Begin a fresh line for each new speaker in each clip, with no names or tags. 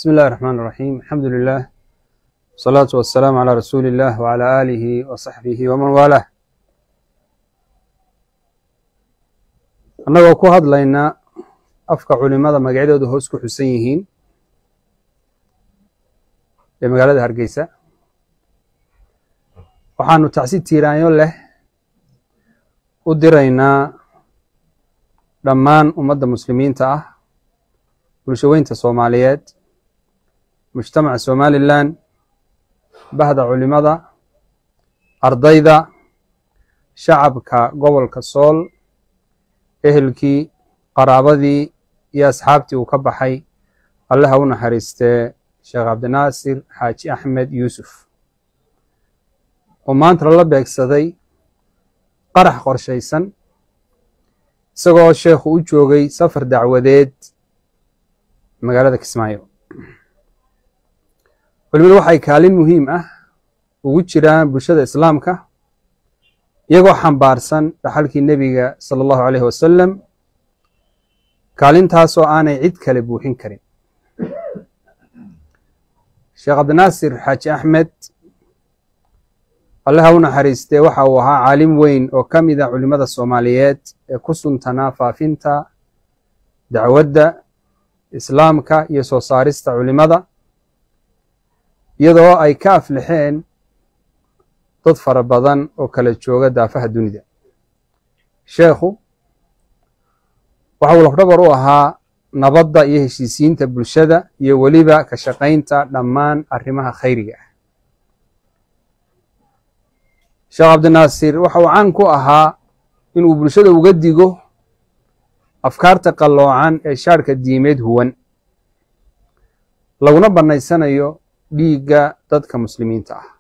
بسم الله الرحمن الرحيم الحمد لله والصلاة والسلام على رسول الله وعلى آله وصحبه ومن والاه annagoo ku hadlayna afka culimada magacyadooda hoos ku xusan yihiin ee magaalada hargeysa waxaanu tacsi tiiraanyo leh u diraynaa dhammaan ummadda muslimiinta ah bulshaweynta soomaaliyeed mujtamaca somalilan bahda culimada ardayda shacabka gobolka sool ehelkii qaraabadii iyo asxaabtii uu ka baxay allaha u naxariistee sheekh cabdinaasir xaaji axmed yuusuf oo maanta lala beegsaday qarax qorshaysan isagoo sheekhu u joogay safar dacwadeed magaalada kismaayo culimadu waxay kaalin muhiim ah ugu jiraan bulshada islaamka iyagoo xambaarsan dhaxalkii nebiga sala allahu aleyhi wasalam kaalintaasoo aanay cid kale buuxin karin sheekh cabdinaasir xaaji axmed allaha u naxariistee waxa uu ahaa caalim weyn oo ka mida culimada soomaaliyeed ee ku suntanaa faafinta dacwadda islaamka iyo soo saarista culimada iyadoo ay ka aflixeen dad fara badan oo kala jooga daafaha dunida sheekhu waxa uu lafdhabar u ahaa nabadda iyo heshiisiinta bulshada iyo weliba ka shaqaynta dhammaan arrimaha khayriga ah sheekh cabdinaasir waxa uu caan ku ahaa inuu bulshada uga digo afkaarta qalloocan ee shaarhka diimeed huwan laguna bannaysanayo dhiigga dadka muslimiinta ah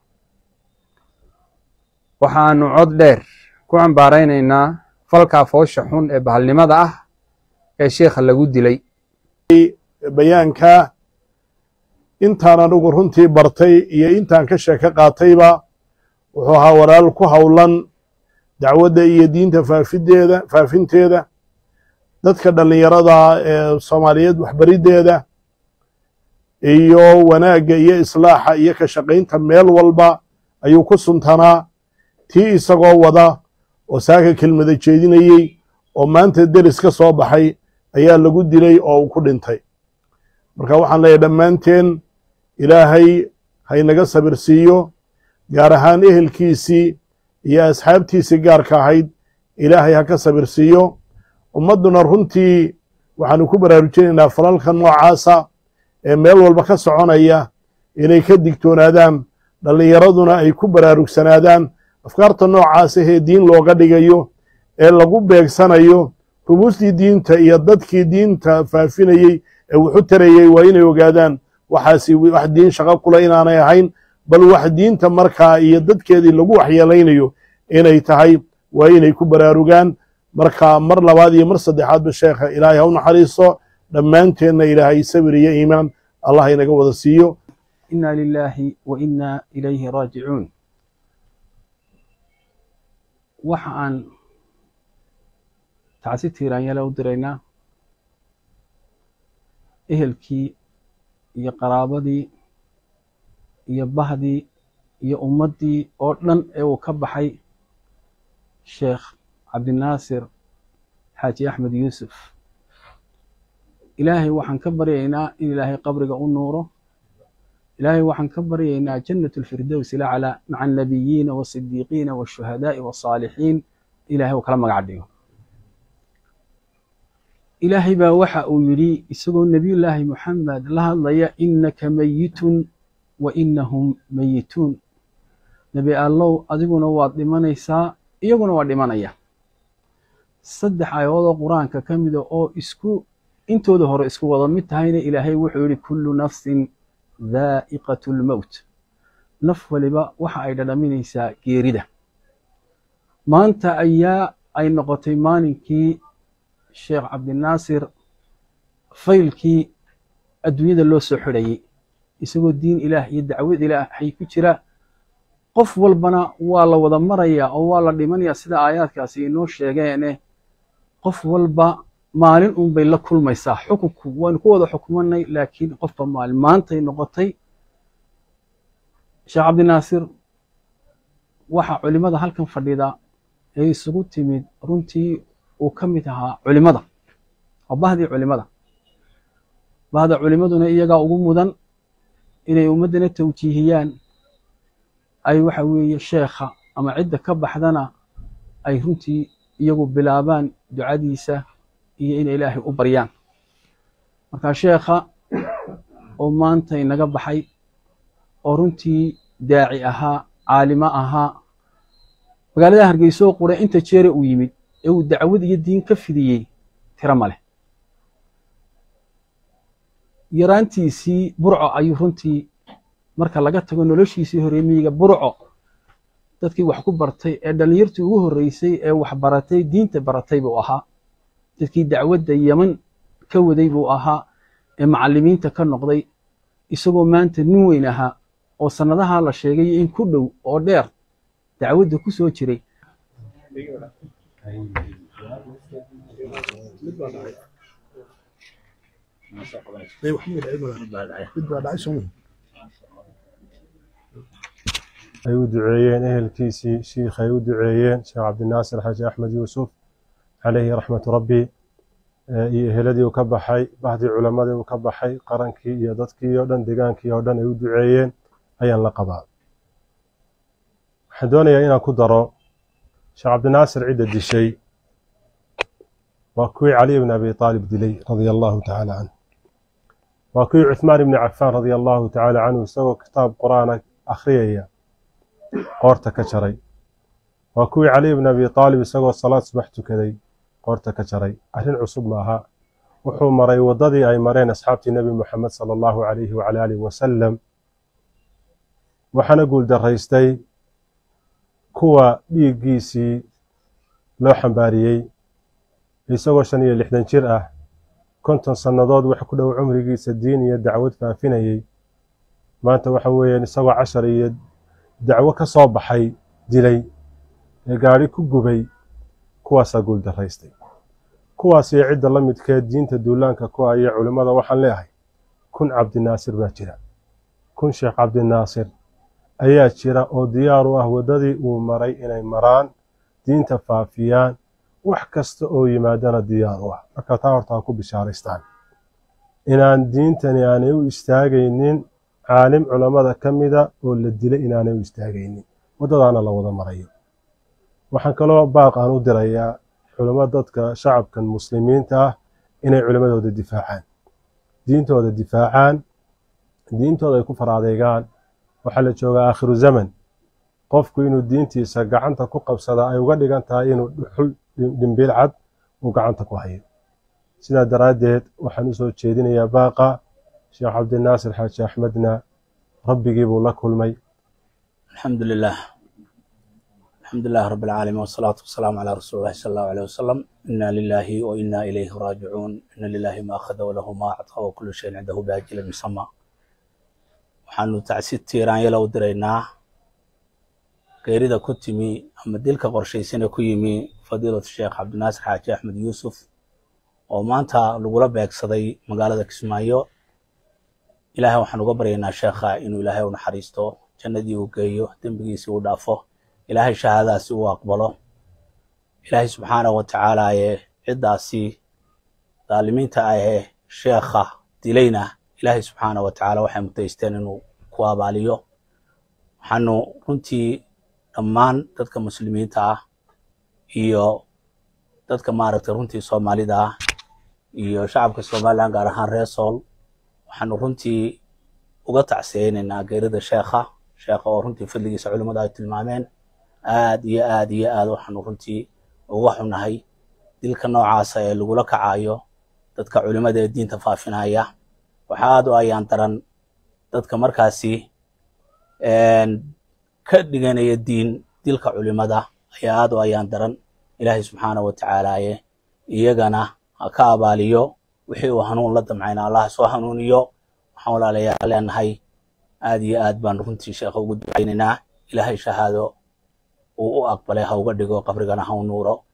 waxaanu cod dheer ku cambaaraynaynaa falkaa foosha xun ee bahalnimada ah ee sheikha lagu dilay
bayaanka intaan anugu runtii bartay iyo intaan ka sheeko qaatayba wuxuu ahaa walaal ku howlan dacwadda iyo diinta faafideeda faafinteeda dadka dhallinyarada ee soomaaliyeed waxbariddeeda iyo wanaagga iyo islaaxa iyo ka shaqaynta meel walba ayuu ku suntanaa tii isagoo wada oo saaka kelmada jeedinayey oo maanta deris ka soo baxay ayaa lagu dilay oo uu ku dhintay marka waxaan leeyahay dhammaanteen ilaahay haynaga sabir siiyo gaar ahaan ehelkiisii iyo asxaabtiisii gaarka ahayd ilaahay ha ka sabir siiyo ummadduna runtii waxaanu ku baraarujinaynaa falalka noocaasa ee meel walba ka soconaya inay ka digtoonaadaan dhallinyaraduna ay ku baraarugsanaadaan afkaarta noocaas ahee diin looga dhigayo ee lagu beegsanayo rubuustii diinta iyo dadkii diinta faafinayey ee wuxu tarayey waa inay ogaadaan waxaasi wax diin shaqo kula inaanay ahayn bal wax diinta markaa iyo dadkeedii lagu waxyeelaynayo inay tahay waa inay ku baraarugaan marka mar labaad iyo mar saddexaadba sheekha ilaahay ha u naxariiso dhammaanteenna ilaahay sabir iyo iimaan allah inaga wada siiyo
inna lilaahi wa inna ilayhi raajicuun waxa aan tacsi tiiraanyale u diraynaa ehelkii iyo qaraabadii iyo bahdii iyo ummaddii oo dhan ee uu ka baxay sheekh cabdinaasir xaaji axmed yuusuf ilaahay waxaan ka baryaynaa in ilaahay qabriga u nuuro ilaahay waxaan ka baryaynaa jannat alfirdows ilaclaa maca annabiyiina waasidiiqiina waashuhadaa'i waasaalixiin ilahay uu kala magac dhigo ilaahay baa waxa uu yidhi isagoo nebiyullaahi moxamed la hadlaya innaka meyitun wa innahum meyituun nebi allow adiguna waad dhimanaysaa iyaguna waa dhimanaya saddex aayadoodoo qur-aanka ka mida oo isku intooda hore isku wada mid tahayna ilaahay wuxuu yidhi kullu nafsin daa'iqatu lmowt naf waliba waxa ay dhadhaminaysaa geerida maanta ayaa ay noqotay maalinkii sheekh cabdinaasir faylkii adduunyada loo soo xidhayey isagoo diin ilaah iyo dacwad ilaahay ku jira qof walbana waa la wada marayaa oo waa la dhimanayaa sida aayaadkaasi inoo sheegeene qof walba maalin un bay la kulmaysaa xukunku waynu ku wada xukumanay laakiin qofba maalin maantay noqotay sheekh cabdinaasir waxa culimada halkan fadhida ee isugu timid runtii uu ka mid ahaa culimada waa bahdii culimada bahda culimaduna iyagaa ugu mudan inay ummaddana tawjiihiyaan ay waxa weeye sheekha ama cidda ka baxdana ay runtii iyagu bilaabaan ducadiisa iyo inay ilaahay u baryaan marka sheekha oo maanta inaga baxay oo runtii daaci ahaa caalimo ahaa magaalada hargeysa oo qura inta jeere uu yimid ee uu dacwad iyo diin ka fidiyey tiro ma leh yaraantiisii burco ayuu runtii marka laga tago noloshiisii horeemiyiga burco dadkii wax ku bartay ee dhallinyartii ugu horreysay ee wax baratay diinta baratay buu ahaa dadkii dacwadda yeman ka waday buu ahaa ee macallimiinta ka noqday isagoo maanta nin weyn ahaa oo sannadaha la sheegay in ku dhow oo dheer dacwadda ku soo jiray
ay u duceeyeen ehelkiisii shiikh ay u duceeyeen sheekh cabdinaasir xaaji axmed yuusuf calayhi raxmatu rabbi iyo eheladii uu ka baxay bahdii culammadii uu ka baxay qarankii iyo dadkii oo dhan degaankii oo dhan ay u duceeyeen ayaan la qabaa waxaan doonayaa inaan ku daro sheekh cabdinaasir cidda dishay waa kuwii cali ibn abi aalib dilay radia allahu tacaala canhu waa kuwii cuthmaan ibni cafaan radia allahu tacaala canhu isagoo kitaab qur-aana akhriyaya qoorta ka jaray waa kuwii cali ibn abi aalib isagoo salaad subax tukaday qoorta ka jaray arrin cusub ma aha wuxuu maray waddadii ay mareen asxaabtii nebi moxamed sala allahu calayhi wacala aalihi wasalam waxaana guuldaraystay kuwa dhiiggiisii loo xambaariyey isagoo shan iyo lixdan jir ah konton sannadood wax ku dhow cumrigiisa diin iyo dacwad faafinayey maanta waxa weeyaan isagoo cashar iyo dacwo ka soo baxay dilay ee gaadhi ku gubay kuwaasaa guuldaraystay kuwaas iyo cidda la midkeed diinta duulaanka ku aya culimmada waxaan leeyahay kun cabdinaasir baa jira kun sheekh cabdinaasir ayaa jira oo diyaar u ah waddadii uu maray inay maraan diinta faafiyaan wax kasta oo yimaadana diyaar u ah marka taa horta ha ku bishaaraystaan inaan diintani aanay u istaagaynin caalim culammada ka mida oo la dilay inaanay u istaagaynin waddadaana la wada marayo waxaan kaloo baaq aan u dirayaa culamo dadka shacabkan muslimiinta ah inay culimmadooda difaacaan diintooda difaacaan diintooda ay ku faraadeegaan waxaa la joogaa aakhiru zaman qofku inuu diintiisa gacanta ku qabsada ay uga dhigan tahay inuu dhuxul dhimbiil cad uu gacanta ku hayo sidaa daraaddeed waxaan u soo jeedinayaa baaqa sheekh cabdinaasir xaaji axmedna rabbigii buu la kulmay
alxamdu lilah alxamdu lilah rabi alcaalamiin wasalaatu wasalaamu calaa rasuuli llahi sala allahu aleyh wasalam ina lilahi wa ina ilayhi raajicuun ina lilahi ma akhada walahu ma actaa wa kullu shayin cindahu biajalin musama waxaanu tacsi tiiraanyala u diraynaa geerida ku timi ama dilka qorshaysana ku yimi fadiilatu sheekh cabdinaasir xaaji axmed yuusuf oo maanta lagula beegsaday magaalada kismaayo ilaahay waxaan uga baryaynaa sheekha inuu ilaahay u naxariisto jannadii uu geeyo dembigiisii uu dhaafo ilaahay shahaadaasi uu aqbalo ilaahay subxaanahu wa tacaala ee ciddaasi daalimiinta ahee sheekha dilayna ilaahay subxaanahu wa tacaala waxay mutaysteen inuu ku abaaliyo waxaanu runtii dhammaan dadka muslimiinta ah iyo dadka maaragtay runtii soomaalida ah iyo shacabka somalilan gaar ahaan reer sool waxaanu runtii uga tacsiyeynaynaa geerida sheekha sheekha oo runtii fadligiisa culimmadu ay tilmaameen aad iyo aad iyo aad waxaanu runtii uga xunahay dilka noocaasa ee lagula kacayo dadka culimmada ee diinta faafinaya waxa aad u ayaan daran dadka markaasi ka dhiganaya diin dilka culimada ayaa aad u ayaan daran ilaahay subxaanahu wa tacaalaaye iyagana ha ka abaaliyo wixii uu hanuun la damcayna allah soo hanuuniyo waxaan walaalayaa leenahay aad iyo aad baan runtii sheekha ugu ducaynaynaa ilaahay shahaado uu u aqbalay ha uga dhigo qabrigana ha u nuuro